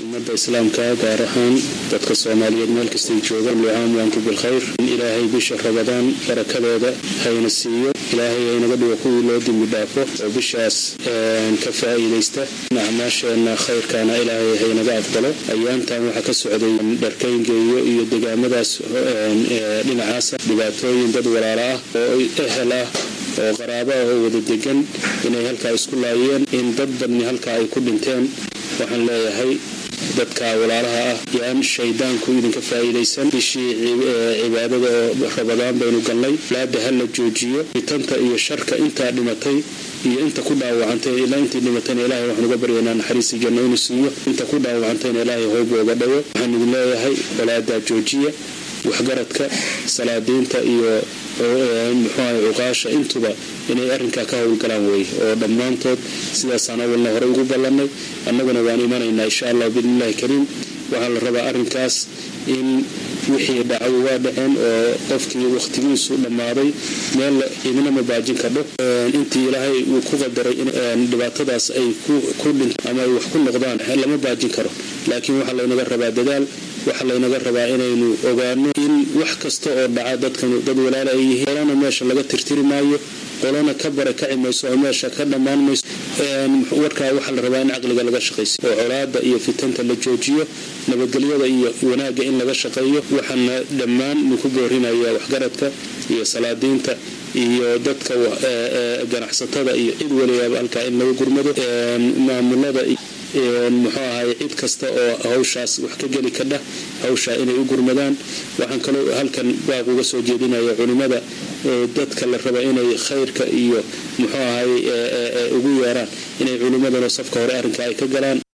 ummadda islaamka gaar ahaan dadka soomaaliyeed meel kastay joogaan lucaam waanku bilkhayr in ilaahay bisha rabadaan barakadeeda hayna siiyo ilaahay haynaga dhigo kuwii loo dembi dhaafo oo bishaas ka faa'iidaysta acmaasheenna khayrkaana ilaahay haynaga aqbalo ayaantan waxaa ka socday dharkayngeeyo iyo degaamadaas dhinacaasa dhibaatooyin dad walaalo ah oo ehel ah oo qaraabo ah oo wada degan inay halkaa isku laayeen in dad badni halkaa ay ku dhinteen waxaan leeyahay dadka walaalaha ah yaan shaydaanku idinka faa'iidaysan bishii cibaadada oo rabadaan baynu galnay laada ha la joojiyo fitanta iyo sharka intaa dhimatay iyo inta ku dhaawacantay ilaa intii dhimatayna ilaahay waxaan uga baryaynaa naxariisi janno inuu siiyo inta ku dhaawacantayna ilaahay hoob ooga dhawo waxaan idin leeyahay walaadaa joojiya waxgaradka salaadiinta iyo muxuaha cuqaasha intuba inay arrinkaa ka howlgalaan wey oo dhammaantood sidaasaan awalna hore ugu ballannay annaguna waan imanaynaa insha allah biidnillahi kariim waxaa la rabaa arrinkaas in wixii dhacay waa dhaceen oo qofkii wakhtigiisu dhammaaday meel idina ma baajin kadho intii ilaahay uu ku qadaray in dhibaatadaas ay ku dhinto ama ay wax ku noqdaan lama baajin karo laakiin waxaa laynaga rabaa dadaal waxaa laynaga rabaa inaynu ogaano in wax kasta oo dhaca dadkan dad walaala ay yihiin qolana meesha laga tirtiri maayo qolana ka barakaci mayso oo meesha ka dhammaan mayso warkaa waxaa la rabaa in caqliga laga shaqayso oo colaada iyo fitanta la joojiyo nabadgelyada iyo wanaagga in laga shaqeeyo waxaana dhammaan ku boorinaya waxgaradka iyo salaadiinta iyo dadka ganacsatada iyo cid waliyaaba halkaa in laga gurmado maamulada muxuu ahay cid kasta oo hawshaas wax ka geli kadha hawshaa inay u gurmadaan waxaan kaloo halkan baaq uga soo jeedinaya culimmada dadka la raba inay khayrka iyo muxuu ahay ugu yeeraan inay culimmadana safka hore arrinka ay ka galaan